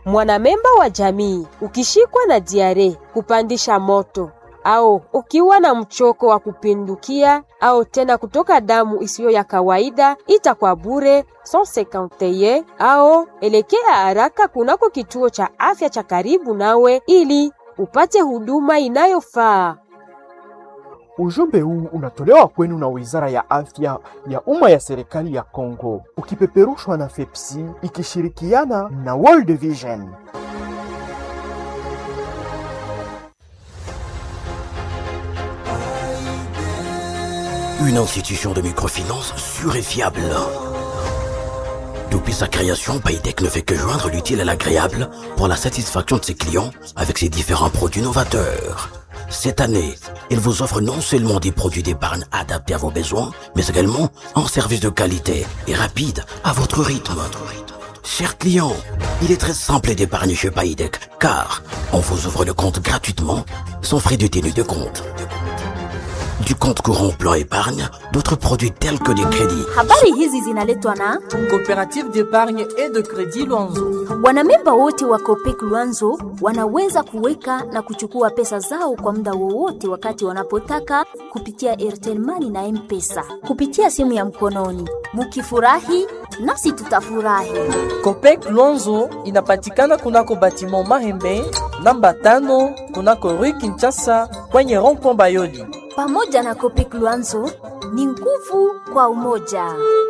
Mwanamemba wa jamii ukishikwa na diare, kupandisha moto au ukiwa na mchoko wa kupindukia au tena kutoka damu isiyo ya kawaida, itakuwa bure 151 au elekea haraka kunako kituo cha afya cha karibu nawe ili upate huduma inayofaa. Ujumbe huu unatolewa kwenu na Wizara ya Afya ya Umma ya Serikali ya Kongo, ukipeperushwa na FEPSI ikishirikiana na World Vision. Une institution de microfinance sûre et fiable. Depuis sa création, Paytech ne fait que joindre l'utile à l'agréable pour la satisfaction de ses clients avec ses différents produits novateurs. Cette année, il vous offre non seulement des produits d'épargne adaptés à vos besoins, mais également un service de qualité et rapide à votre rythme. Chers clients, il est très simple d'épargner chez Paytech car on vous ouvre le compte gratuitement sans frais de tenue de compte. Du compte courant plan épargne, d'autres produits tels que des crédits. Habari hizi zinaletwa na Coopérative d'épargne et de crédit Luanzo. wanamemba wote wa Copec Luanzo wanaweza kuweka na kuchukua pesa zao kwa muda wowote wakati wanapotaka kupitia Airtel Money na M-Pesa kupitia simu ya mkononi. Mukifurahi nasi tutafurahi. Copec Luanzo inapatikana kunako batiment Mahembe namba tano kunako Rue Kinshasa kwenye rond-point Bayoli. Pamoja na Copec Luanzo ni nguvu kwa umoja.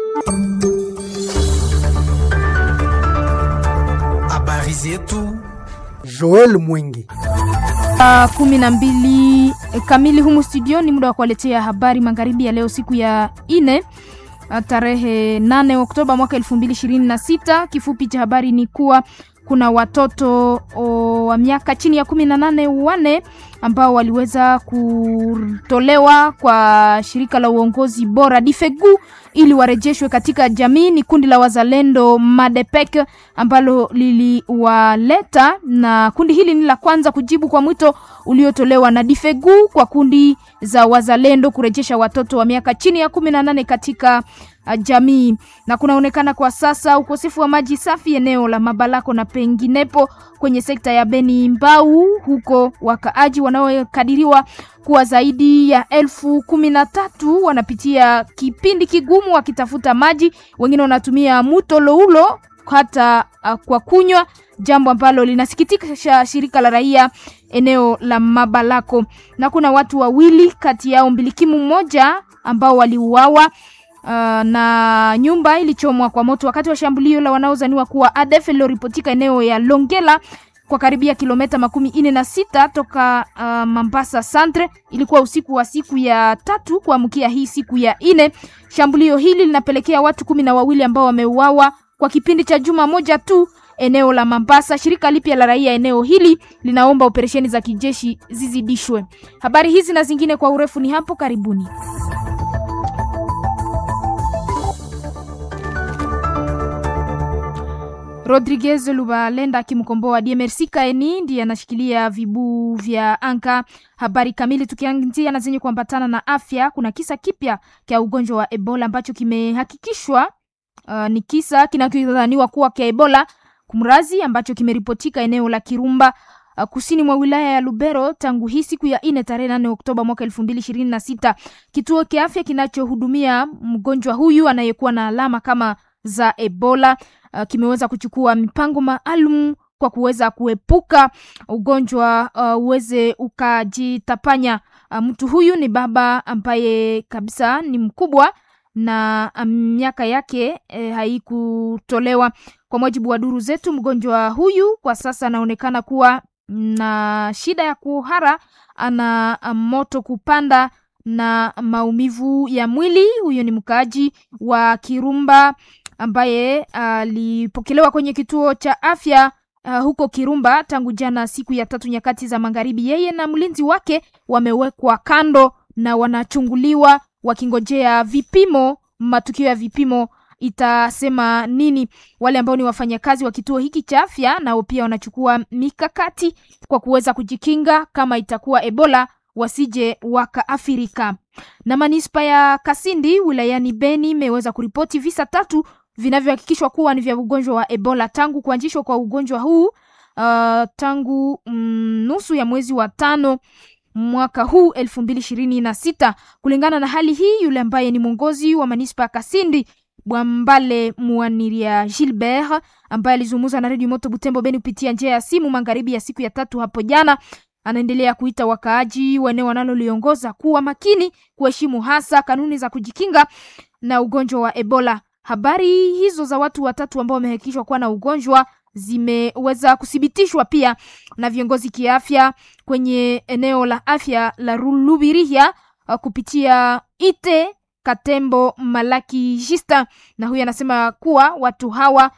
Habari zetu Joel Mwingi. Saa kumi na mbili kamili humu studio ni muda wa kuwaletea habari magharibi ya leo siku ya ine tarehe 8 Oktoba mwaka 2026. Kifupi cha habari ni kuwa kuna watoto o, wa miaka chini ya kumi na nane wane ambao waliweza kutolewa kwa shirika la uongozi bora Difegu ili warejeshwe katika jamii. Ni kundi la wazalendo Madepek ambalo liliwaleta, na kundi hili ni la kwanza kujibu kwa mwito uliotolewa na Difegu kwa kundi za wazalendo kurejesha watoto wa miaka chini ya kumi na nane katika uh, jamii. Na kunaonekana kwa sasa ukosefu wa maji safi eneo la Mabalako na penginepo kwenye sekta ya Beni Mbau, huko wakaaji wanaokadiriwa kuwa zaidi ya elfu kumi na tatu wanapitia kipindi kigumu wakitafuta maji. Wengine wanatumia mto Loulo hata uh, kwa kunywa, jambo ambalo linasikitisha shirika la raia eneo la Mabalako. Na kuna watu wawili kati yao mbilikimu mmoja ambao waliuawa Uh, na nyumba ilichomwa kwa moto wakati wa shambulio la wanaozaniwa kuwa ADF lililoripotika eneo ya Longela kwa karibia kilomita makumi ine na sita toka uh, Mambasa Centre. Ilikuwa usiku wa siku ya tatu kuamkia hii siku ya ine. Shambulio hili linapelekea watu kumi na wawili ambao wameuawa kwa kipindi cha juma moja tu eneo la Mambasa. Shirika lipya la raia eneo hili linaomba operesheni za kijeshi zizidishwe. Habari hizi na zingine kwa urefu ni hapo karibuni. Rodriguez Lubalenda akimkomboa DMRC Kaeni ndiye anashikilia vibu vya anka. Habari kamili tukianzia na zenye kuambatana na afya, kuna kisa kipya cha ugonjwa wa Ebola ambacho kimehakikishwa uh, ni kisa kinachodhaniwa kuwa cha Ebola kumrazi ambacho kimeripotika eneo la Kirumba uh, kusini mwa wilaya ya Lubero tangu hii siku ya ine tarehe nane Oktoba mwaka elfu mbili ishirini na sita. Kituo cha afya kinachohudumia mgonjwa huyu anayekuwa na alama kama za Ebola uh, kimeweza kuchukua mipango maalum kwa kuweza kuepuka ugonjwa uh, uweze ukajitapanya. Uh, mtu huyu ni baba ambaye kabisa ni mkubwa na miaka yake eh, haikutolewa. Kwa mujibu wa duru zetu, mgonjwa huyu kwa sasa anaonekana kuwa na shida ya kuhara, ana moto kupanda na maumivu ya mwili. Huyo ni mkaaji wa Kirumba ambaye alipokelewa uh, kwenye kituo cha afya uh, huko Kirumba tangu jana siku ya tatu nyakati za magharibi. Yeye na mlinzi wake wamewekwa kando na wanachunguliwa wakingojea vipimo. Matukio ya vipimo itasema nini. Wale ambao ni wafanyakazi wa kituo hiki cha afya nao pia wanachukua mikakati kwa kuweza kujikinga kama itakuwa Ebola wasije wakaafirika. Na manispa ya Kasindi wilayani Beni imeweza kuripoti visa tatu vinavyohakikishwa kuwa ni vya ugonjwa wa Ebola tangu kuanzishwa kwa ugonjwa huu uh, tangu mm, nusu ya mwezi wa tano mwaka huu elfu mbili ishirini na sita. Kulingana na hali hii, yule ambaye ni mwongozi wa manispa Kasindi Bwambale Muaniria Gilbert ambaye alizungumza na redio Moto Butembo Beni kupitia njia ya simu magharibi ya siku ya tatu hapo jana, anaendelea kuita wakaaji wa eneo wanaloliongoza kuwa makini, kuheshimu hasa kanuni za kujikinga na ugonjwa wa Ebola. Habari hizo za watu watatu ambao wamehakikishwa kuwa na ugonjwa zimeweza kuthibitishwa pia na viongozi kiafya kwenye eneo la afya la Lubirihia uh, kupitia ite Katembo Malaki Jista, na huyu anasema kuwa watu hawa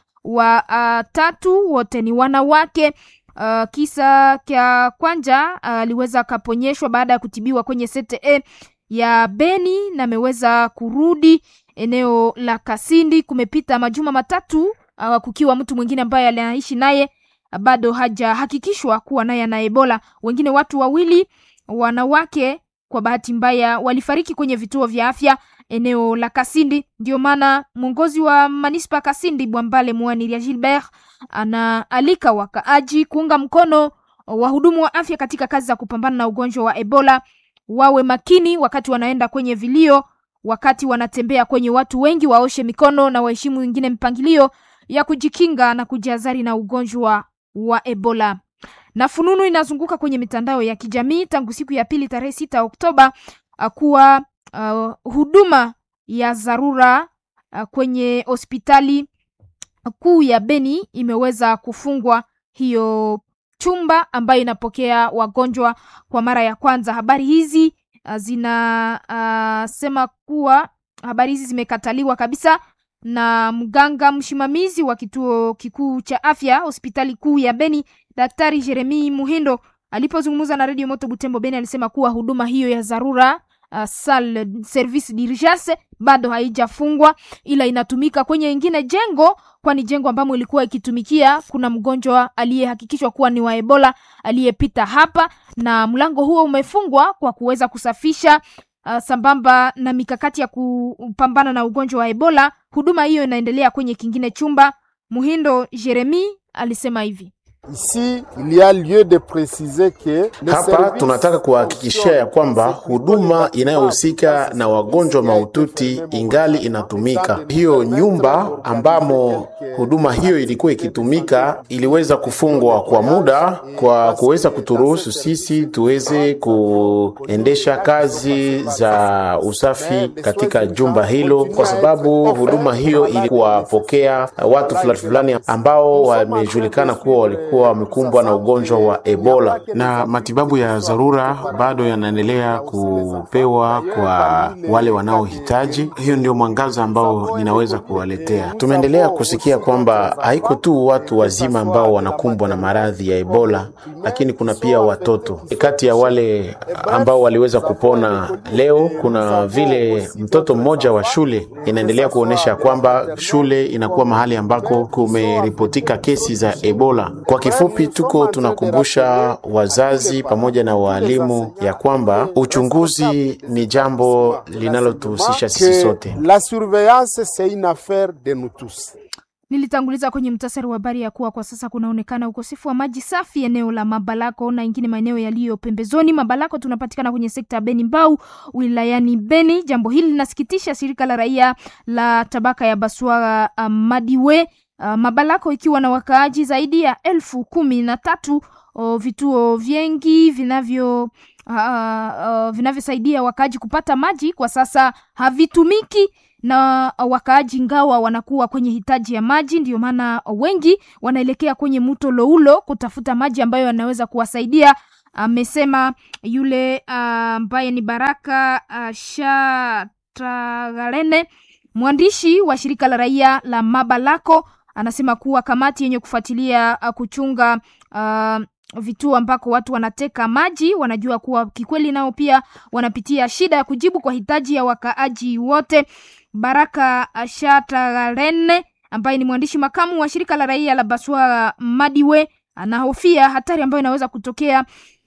watatu uh, wote ni wanawake. Uh, kisa kya kwanja aliweza uh, akaponyeshwa baada ya kutibiwa kwenye CTE ya Beni na ameweza kurudi eneo la Kasindi. Kumepita majuma matatu uh, kukiwa mtu mwingine ambaye anaishi naye uh, bado hajahakikishwa kuwa naye ana Ebola. Wengine watu wawili wanawake kwa bahati mbaya walifariki kwenye vituo vya afya eneo la Kasindi. Ndio maana mwongozi wa manispa Kasindi Bwambale Mwaniria Gilbert anaalika wakaaji kuunga mkono wahudumu wa afya katika kazi za kupambana na ugonjwa wa Ebola. Wawe makini wakati wanaenda kwenye vilio, wakati wanatembea kwenye watu wengi, waoshe mikono na waheshimu wengine mpangilio ya kujikinga na kujihadhari na ugonjwa wa Ebola. Na fununu inazunguka kwenye mitandao ya kijamii tangu siku ya pili tarehe sita Oktoba kuwa uh, huduma ya dharura uh, kwenye hospitali kuu ya Beni imeweza kufungwa hiyo chumba ambayo inapokea wagonjwa kwa mara ya kwanza. Habari hizi uh, zinasema uh, kuwa habari hizi zimekataliwa kabisa na mganga msimamizi wa kituo kikuu cha afya hospitali kuu ya Beni, Daktari Jeremi Muhindo alipozungumza na Radio Moto Butembo Beni alisema kuwa huduma hiyo ya dharura uh, sal service d'urgence bado haijafungwa ila inatumika kwenye ingine jengo, kwani jengo ambamo ilikuwa ikitumikia kuna mgonjwa aliyehakikishwa kuwa ni wa Ebola aliyepita hapa, na mlango huo umefungwa kwa kuweza kusafisha uh, sambamba na mikakati ya kupambana na ugonjwa wa Ebola. Huduma hiyo inaendelea kwenye kingine chumba. Muhindo Jeremi alisema hivi: Ici, il y a lieu de préciser que hapa tunataka kuhakikishia ya kwamba huduma inayohusika na wagonjwa mahututi ingali inatumika. Hiyo nyumba ambamo huduma hiyo ilikuwa ikitumika iliweza kufungwa kwa muda kwa kuweza kuturuhusu sisi tuweze kuendesha kazi za usafi katika jumba hilo, kwa sababu huduma hiyo ilikuwapokea watu fulani fulani ambao wamejulikana kuwa walikuwa wamekumbwa na ugonjwa wa Ebola na matibabu ya dharura bado yanaendelea kupewa kwa wale wanaohitaji. Hiyo ndio mwangaza ambao ninaweza kuwaletea. Tumeendelea kusikia kwamba haiko tu watu wazima ambao wanakumbwa na maradhi ya Ebola, lakini kuna pia watoto. Kati ya wale ambao waliweza kupona leo, kuna vile mtoto mmoja wa shule. Inaendelea kuonyesha kwamba shule inakuwa mahali ambako kumeripotika kesi za Ebola. Kwa kifupi, tuko tunakumbusha wazazi pamoja na waalimu ya kwamba uchunguzi ni jambo linalotuhusisha sisi sote. La surveillance c'est une affaire de nous tous. Nilitanguliza kwenye mtasari wa habari ya kuwa kwa sasa kunaonekana ukosefu wa maji safi eneo la Mabalako na ingine maeneo yaliyo pembezoni. Mabalako tunapatikana kwenye sekta ya Beni Mbau wilayani Beni. Jambo hili linasikitisha shirika la raia la tabaka ya Baswara uh, Madiwe uh, Mabalako ikiwa na wakaaji zaidi ya elfu kumi na tatu uh, vituo vingi vinavyo uh, uh, vinavyosaidia wakaaji kupata maji kwa sasa havitumiki na wakaaji ngawa wanakuwa kwenye hitaji ya maji, ndio maana wengi wanaelekea kwenye mto Loulo kutafuta maji ambayo yanaweza kuwasaidia. Amesema yule ambaye uh, ni Baraka uh, Shatagalene, mwandishi wa shirika la raia la Mabalako, anasema kuwa kamati yenye kufuatilia uh, kuchunga uh, vituo ambako watu wanateka maji wanajua kuwa kikweli nao pia wanapitia shida ya kujibu kwa hitaji ya wakaaji wote. Baraka Shatagalene ambaye ni mwandishi makamu wa shirika la raia la Baswa Madiwe anahofia hatari ambayo inaweza kutokea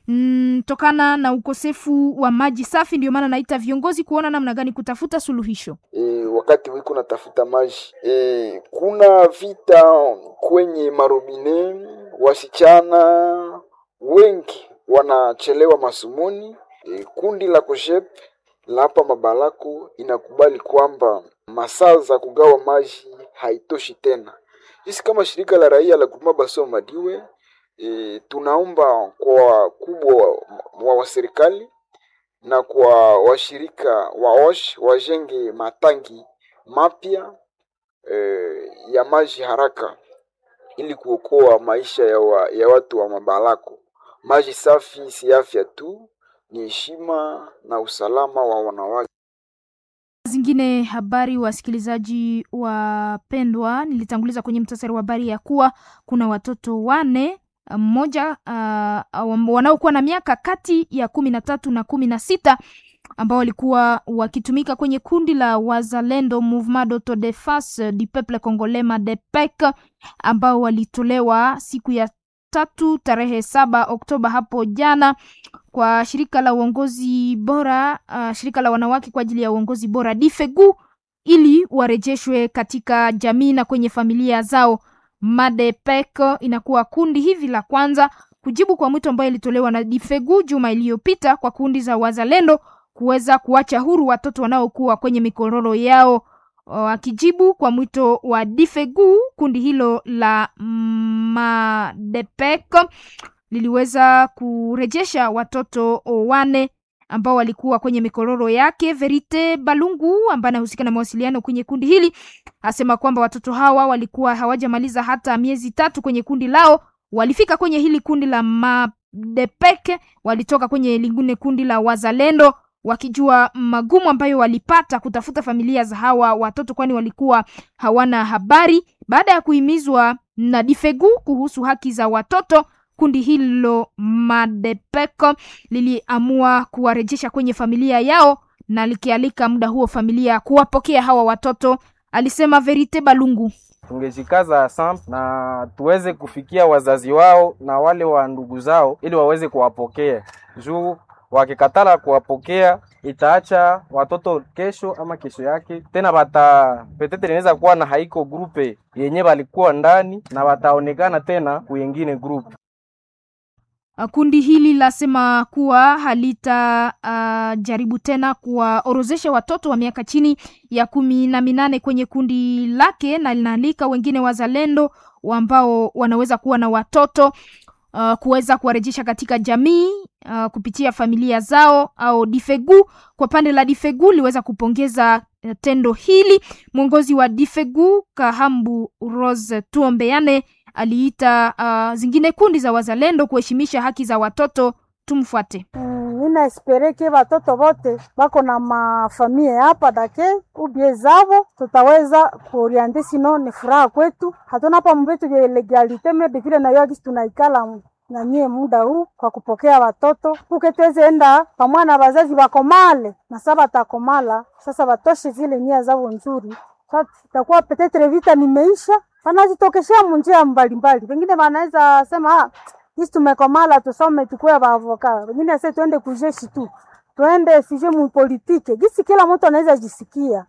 mm, tokana na ukosefu wa maji safi. Ndio maana naita viongozi kuona namna gani kutafuta suluhisho. E, wakati wiko natafuta maji e, kuna vita kwenye marobine, wasichana wengi wanachelewa masomoni. E, kundi la Kojep la hapa Mabalako inakubali kwamba masaa za kugawa maji haitoshi tena. Sisi kama shirika la raia la Guruma Baso Madiwe e, tunaomba kwa wakubwa wa, wa serikali na kwa washirika wa OSH wajenge matangi mapya e, ya maji haraka ili kuokoa maisha ya, wa, ya watu wa Mabalako. Maji safi si afya tu, ni heshima na usalama wa wanawake. Zingine habari, wasikilizaji wapendwa, nilitanguliza kwenye mtasari wa habari ya kuwa kuna watoto wane mmoja uh, wanaokuwa na miaka kati ya kumi na tatu na kumi na sita ambao walikuwa wakitumika kwenye kundi la Wazalendo Mouvement d'Autodefense du Peuple Congolais MADEPEC ambao walitolewa siku ya tatu tarehe saba Oktoba hapo jana kwa shirika la uongozi bora uh, shirika la wanawake kwa ajili ya uongozi bora Difegu ili warejeshwe katika jamii na kwenye familia zao. Madepek inakuwa kundi hivi la kwanza kujibu kwa mwito ambayo ilitolewa na Difegu juma iliyopita kwa kundi za wazalendo kuweza kuacha huru watoto wanaokuwa kwenye mikororo yao. Akijibu kwa mwito wa Difegu, kundi hilo la Madepek liliweza kurejesha watoto wane ambao walikuwa kwenye mikororo yake. Verite Balungu ambaye anahusika na mawasiliano kwenye kundi hili asema kwamba watoto hawa walikuwa hawajamaliza hata miezi tatu kwenye kundi lao. Walifika kwenye hili kundi la Madepeke, walitoka kwenye lingine kundi la Wazalendo wakijua magumu ambayo walipata kutafuta familia za hawa watoto, kwani walikuwa hawana habari. Baada ya kuhimizwa na Difegu kuhusu haki za watoto, kundi hilo Madepeko liliamua kuwarejesha kwenye familia yao na likialika muda huo familia kuwapokea hawa watoto, alisema Verite Balungu. Tungejikaza sam na tuweze kufikia wazazi wao na wale wa ndugu zao ili waweze kuwapokea juu wakikatala kuwapokea itaacha watoto kesho ama kesho yake tena bata petete inaweza kuwa na haiko grupe yenye balikuwa ndani na wataonekana tena kuyengine grupe. Kundi hili lasema kuwa halita uh, jaribu tena kuwaorozesha watoto wa miaka chini ya kumi na minane kwenye kundi lake, na linaalika wengine wazalendo ambao wanaweza kuwa na watoto uh, kuweza kuwarejesha katika jamii uh, kupitia familia zao au Difegu. Kwa pande la Difegu liweza kupongeza uh, tendo hili. Mwongozi wa Difegu Kahambu Rose Tuombeane aliita uh, zingine kundi za wazalendo kuheshimisha haki za watoto. Tumfuate. Mm, nina espereke watoto wote bako na mafamia hapa dake ubie zavo tutaweza kuoriente, sino ni furaha kwetu. Hatuna hapa mbetu vya legalite mede vile na yoagisi tunaikala na nyie muda huu kwa kupokea watoto uke tuweze enda pamoja na wazazi wakomale na saba takomala sasa watoshe zile nia zao nzuri. Sasa itakuwa petetre vita nimeisha wanazitokeshea munjia mbalimbali, wengine wanaweza sema ah, sisi tumekomala tusome tukue baavoka, wengine ase tuende kujeshi tu tuende sije mupolitike, gisi kila mtu anaweza jisikia.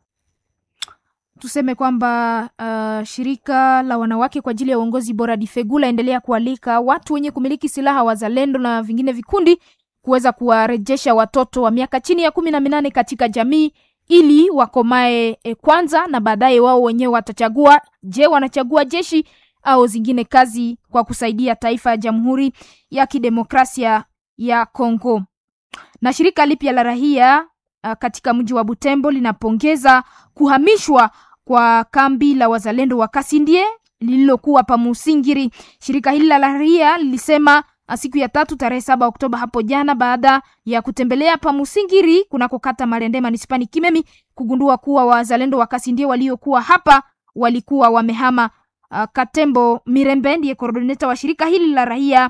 Tuseme kwamba uh, shirika la wanawake kwa ajili ya uongozi bora Difegula endelea kualika watu wenye kumiliki silaha wazalendo na vingine vikundi kuweza kuwarejesha watoto wa miaka chini ya kumi na minane katika jamii ili wakomae e, kwanza na baadaye wao wenyewe watachagua, je, wanachagua jeshi au zingine kazi kwa kusaidia taifa ya Jamhuri ya Kidemokrasia ya Kongo. Na shirika lipya la rahia uh, katika mji wa Butembo linapongeza kuhamishwa kwa kambi la wazalendo wa Kasindie lililokuwa pa Musingiri. Shirika hili la rahia lilisema siku ya tatu tarehe saba Oktoba hapo jana, baada ya kutembelea pa Musingiri kunako kata Marende manispani Kimemi, kugundua kuwa wazalendo wa Kasindie waliokuwa hapa walikuwa wamehama. Uh, Katembo Mirembe ndiye koordineta wa shirika hili la raia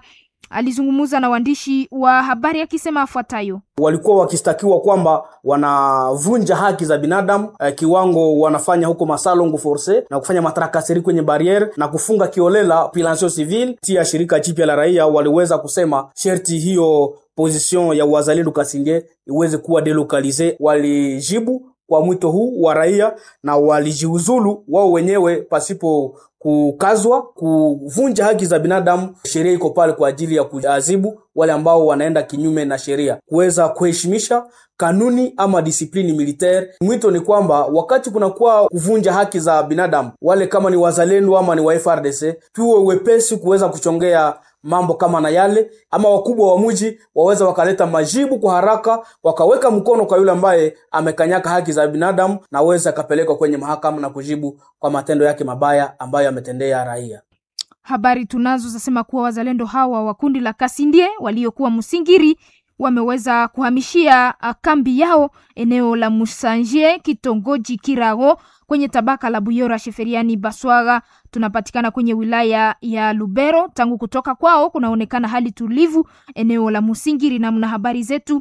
alizungumza na waandishi wa habari akisema afuatayo: walikuwa wakistakiwa kwamba wanavunja haki za binadamu eh, kiwango wanafanya huko masalongo force na kufanya matarakaseri kwenye barriere na kufunga kiolela population civile. Tia shirika jipya la raia waliweza kusema sherti hiyo position ya wazalendo Kasinge iweze kuwa delocalize. Walijibu kwa mwito huu wa raia na walijiuzulu wao wenyewe pasipo kukazwa kuvunja haki za binadamu. Sheria iko pale kwa ajili ya kuadhibu wale ambao wanaenda kinyume na sheria, kuweza kuheshimisha kanuni ama disiplini militaire. Mwito ni kwamba wakati kunakuwa kuvunja haki za binadamu, wale kama ni wazalendo ama ni wa FRDC, tuwe wepesi kuweza kuchongea mambo kama na yale, ama wakubwa wa mji waweza wakaleta majibu kwa haraka, wakaweka mkono kwa yule ambaye amekanyaka haki za binadamu, na aweze akapelekwa kwenye mahakama na kujibu kwa matendo yake mabaya ambayo ametendea raia. Habari tunazo zasema kuwa wazalendo hawa wa kundi la Kasindie waliokuwa Msingiri wameweza kuhamishia kambi yao eneo la Musanje, kitongoji Kirago, kwenye tabaka la Buyora Sheferiani Baswaga. Tunapatikana kwenye wilaya ya Lubero. Tangu kutoka kwao kunaonekana hali tulivu eneo la Musingiri, namna habari zetu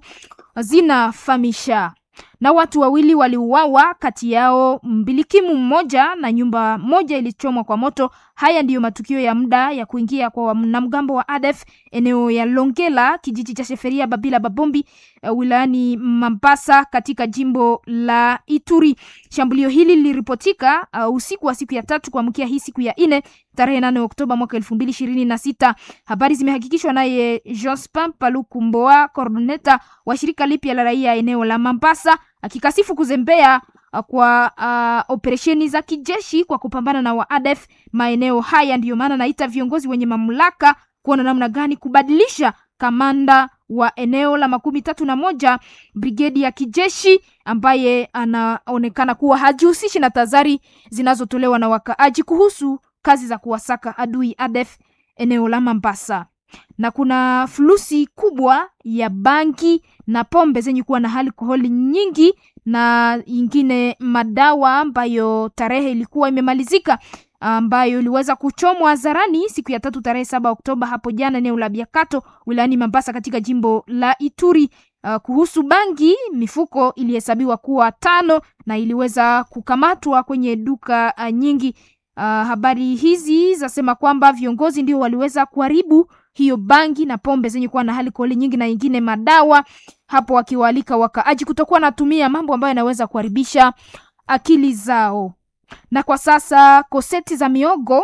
zinafahamisha na watu wawili waliuawa, kati yao mbilikimu mmoja na nyumba moja ilichomwa kwa moto. Haya ndiyo matukio ya muda ya kuingia kwa wanamgambo wa ADF eneo ya Longela, kijiji cha Sheferia Babila Babombi, uh, wilayani Mambasa katika jimbo la Ituri. Shambulio hili liliripotika uh, usiku wa siku ya tatu kuamkia hii siku ya nne tarehe nane Oktoba mwaka elfu mbili ishirini na sita. Habari zimehakikishwa naye Jospin Paluku Mboa, coordinator wa shirika lipya la raia eneo la Mambasa, akikasifu kuzembea kwa uh, operesheni za kijeshi kwa kupambana na waadef maeneo haya. Ndiyo maana naita viongozi wenye mamlaka kuona namna gani kubadilisha kamanda wa eneo la makumi tatu na moja brigedi ya kijeshi ambaye anaonekana kuwa hajihusishi na tazari zinazotolewa na wakaaji kuhusu kazi za kuwasaka adui ADF eneo la Mambasa. Na kuna fulusi kubwa ya bangi na pombe zenye kuwa na alkoholi nyingi na ingine madawa ambayo tarehe ilikuwa imemalizika ambayo iliweza kuchomwa hadharani siku ya tatu tarehe saba Oktoba hapo jana eneo la Biakato wilayani Mambasa katika jimbo la Ituri. Uh, kuhusu bangi mifuko ilihesabiwa kuwa tano na iliweza kukamatwa kwenye duka uh, nyingi. Uh, habari hizi zasema kwamba viongozi ndio waliweza kuharibu hiyo bangi na pombe zenye kuwa na alkoholi nyingi na ingine madawa hapo, wakiwaalika wakaaji kutokuwa natumia mambo ambayo yanaweza kuharibisha akili zao. Na kwa sasa koseti za miogo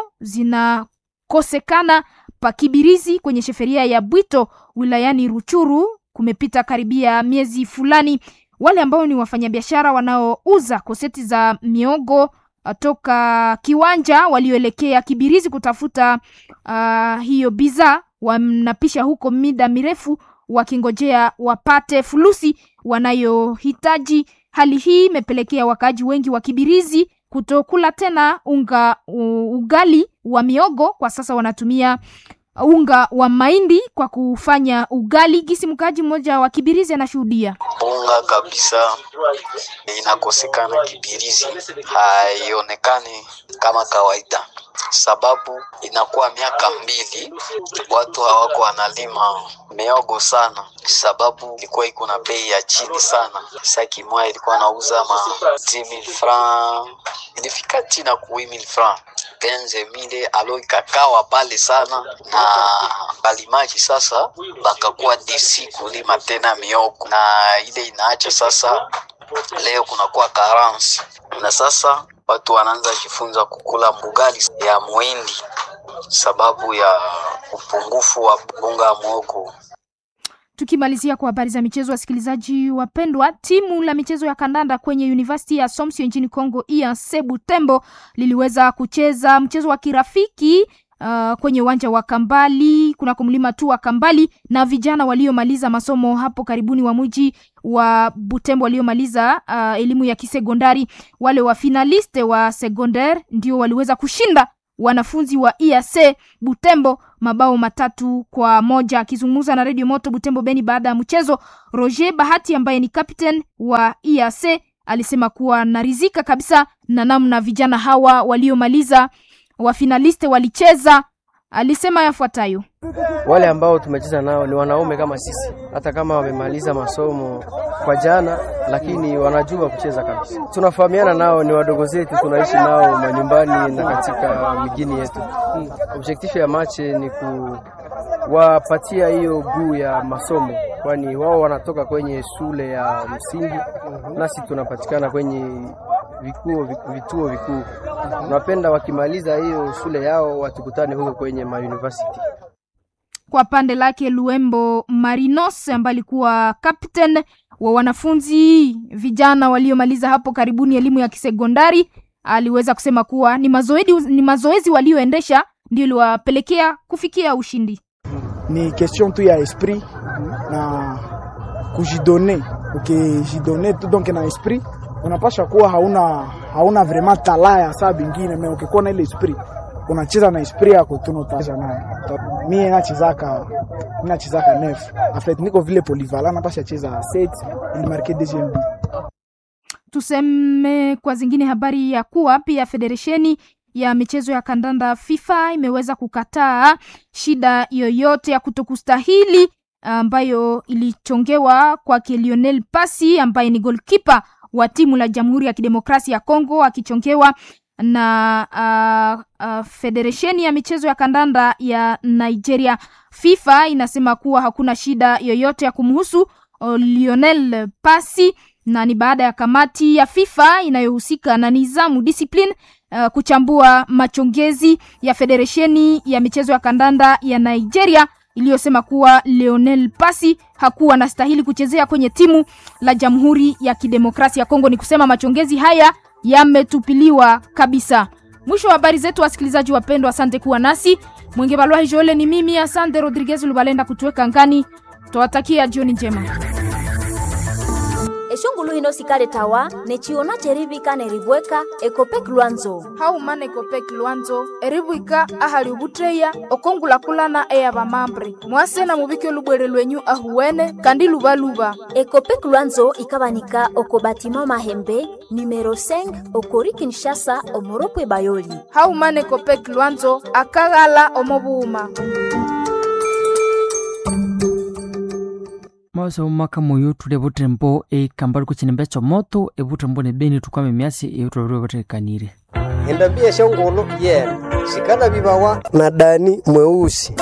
zinakosekana pakibirizi kwenye sheferia ya Bwito wilayani Ruchuru. Kumepita karibia miezi fulani, wale ambao ni wafanyabiashara wanaouza koseti za miogo toka kiwanja walioelekea Kibirizi kutafuta uh, hiyo bidhaa wanapisha huko mida mirefu wakingojea wapate fulusi wanayohitaji. Hali hii imepelekea wakaaji wengi wa Kibirizi kutokula tena unga uh, ugali wa miogo. Kwa sasa wanatumia unga wa mahindi kwa kufanya ugali. Gisi mkaaji mmoja wa Kibirizi anashuhudia unga kabisa inakosekana Kibirizi, haionekani kama kawaida, sababu inakuwa miaka mbili watu hawako wanalima miogo sana, sababu ilikuwa iko na bei ya chini sana. Saki moja ilikuwa nauza ma 10000 francs, ilifika chini na ku 8000 francs penze mile alo ikakawa pale sana na balimaji sasa bakakuwa desi kulima tena miogo, na ile inaacha sasa leo kunakuwa karansi, na sasa watu wanaanza jifunza kukula mbugali ya muhindi sababu ya upungufu wa bunga ya mwogo. Tukimalizia kwa habari za michezo, wasikilizaji wapendwa, timu la michezo ya kandanda kwenye University ya Assumption nchini Congo IAC Butembo liliweza kucheza mchezo wa kirafiki uh, kwenye uwanja wa Kambali kunako mlima tu wa Kambali na vijana waliomaliza masomo hapo karibuni wa mji wa Butembo waliomaliza uh, elimu ya kisekondari. Wale wa finaliste wa secondaire ndio waliweza kushinda wanafunzi wa IAC Butembo mabao matatu kwa moja. Akizungumza na Radio Moto Butembo Beni baada ya mchezo, Roger Bahati ambaye ni captain wa IAC alisema kuwa narizika kabisa na namna vijana hawa waliomaliza wa finaliste walicheza alisema yafuatayo: wale ambao tumecheza nao ni wanaume kama sisi, hata kama wamemaliza masomo kwa jana, lakini wanajua kucheza kabisa. Tunafahamiana nao, ni wadogo zetu, tunaishi nao manyumbani na katika mijini yetu. Objektifu ya mache ni kuwapatia hiyo guu ya masomo, kwani wao wanatoka kwenye shule ya msingi, nasi tunapatikana kwenye vikuo vituo vikuu. Tunapenda wakimaliza hiyo shule yao watukutane huko kwenye mauniversity. Kwa pande lake Luembo Marinos ambaye alikuwa captain wa wanafunzi vijana waliomaliza hapo karibuni elimu ya kisekondari aliweza kusema kuwa ni mazoezi, ni mazoezi walioendesha ndio iliwapelekea kufikia ushindi. Ni question tu ya esprit na kujidone, ukijidone tu donc na esprit unapasha kuwa hauna hauna vraiment tala ya saa bingine me ukikuwa na ile esprit unacheza na esprit yako tunotaacha nayo. Mie nachezaka nachezaka nef en fait niko vile polyvalent napasha cheza set ili marque deuxième but. Tuseme kwa zingine habari ya kuwa pia federesheni ya michezo ya kandanda FIFA imeweza kukataa shida yoyote ya kutokustahili ambayo ilichongewa kwake Lionel Pasi ambaye ni goalkeeper wa timu la Jamhuri ya Kidemokrasia ya Kongo akichongewa na uh, uh, federesheni ya michezo ya kandanda ya Nigeria. FIFA inasema kuwa hakuna shida yoyote ya kumhusu uh, Lionel Pasi na ni baada ya kamati ya FIFA inayohusika na nizamu discipline uh, kuchambua machongezi ya federesheni ya michezo ya kandanda ya Nigeria iliyosema kuwa Lionel Pasi hakuwa anastahili kuchezea kwenye timu la Jamhuri ya Kidemokrasia ya Kongo. Ni kusema machongezi haya yametupiliwa kabisa. Mwisho wa habari zetu, wasikilizaji wapendwa, asante kuwa nasi. Mwenge Balwa Joele ni mimi, asante Rodriguez Lubalenda kutuweka ngani. Twawatakia jioni njema. eshongulu hino sikale tawa nechiona cherivika neribweka ekopek lwanzo haumana ekopek lwanzo eribwika ahali ubutreya okongulakulana eya bamambre mwasena mubike lubwere lwenyu ahuwene kandi lubaluba ekopek lwanzo ikabanika oko batima mahembe numero 5 okori kinshasa omoropwe bayoli haumana ekopek lwanzo akaghala omobuuma mawasa umaka moyo tule butembo ekambali kuchinembe chomoto ebutembo ne beni tukwame myasi eyotolwe batekanire endambia shongolo yena shikana bibawa na dani mweusi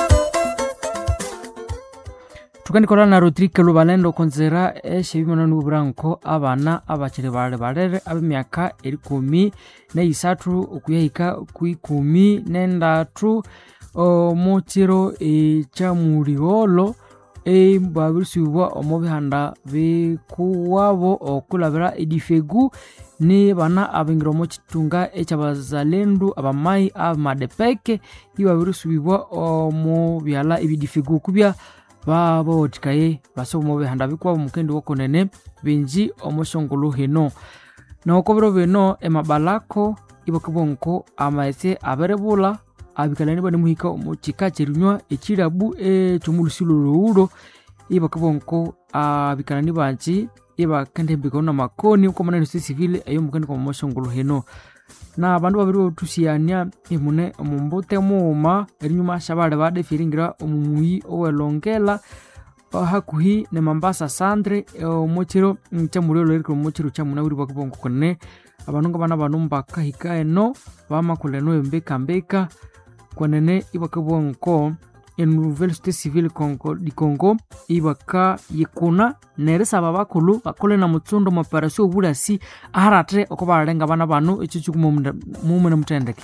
tukanikolana na rodrike lubalendo konzera eshebimana branco abana abachiri bale balere abemyaka erikumi neisatu okuyahika kuikumi nendatu omuchiro echamuliolo ebabirisiibwa omu bihanda bikuwabo okulabira edifegu ni bana abingira omu kitunga ekyabazalendu abamai abamadepeke ibabirisiibwa omu byala ebidifegu kubya babaotikaye base omu bihanda bikuwabo mukendi wokunene binji omu shongolo hino noko biro bino emabalako ibakibonko amaese aberebula abikalani bane muhika omu kika kyerinywa ekirabu ekyomulusilo lowulo ibakabonko abikalani banji ibakendembikano na makoni ukomanani si civile eyo mukendika omu moshongolo heno na abandu babiri botusiania imune omumbute muuma erinyuma shabale badefiringira omumuyi owelongela hakuhi ne mambasa sandre omukiro kyamulilo erikira omukiro kyamunawiri bakabonko kone abandu nga bana bano mbakahika eno bamakuleno embekambeka kwenene ibakabwa nko enouvelle cité civile congo, di congo ibaka yikuna nerisaba bakulu bakole na mutsundo maparasio obulasi aharate oko baralenga bana bano ekyo kikumumune mutendeke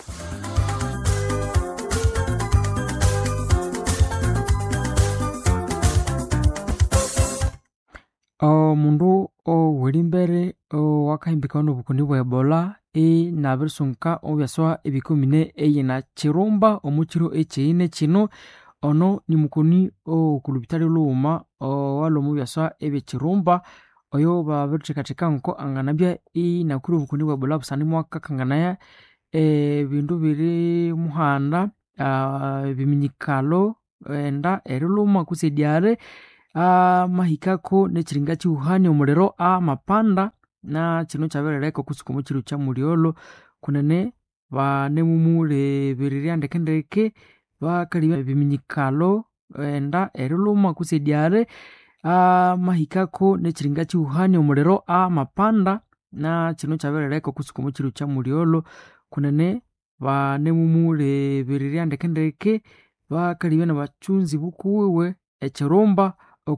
omundu oweri mbere wakahimbikana nobukoni bwa ebola inabirisunka obyaswa ebikumine eyina kirumba omukiro ekiine kino ono nimukoni okulubitali luuma owali omu byaswa ebyekirumba oyo babirithekatheka nko anganabya inakwire obukoni bwa ebola busani mwakakanganaya ebindu biri muhanda ebiminyikalo enda eriluma kusi edyare amahikako nekiringa kihuhania omuliro amapanda na kino kyaberereka okusuka omu kiro kya muliolo kunene banemumulebererya ndekendeke bakali biminyikalo enda eriluma kusediare amahikako nechiringa chiuhania omuliro amapanda na chino chaberereka kusukumo chiru cha muliolo kunene banemumulebererya ndekendeke bakali bena bachunzi bukuwiwe echirumba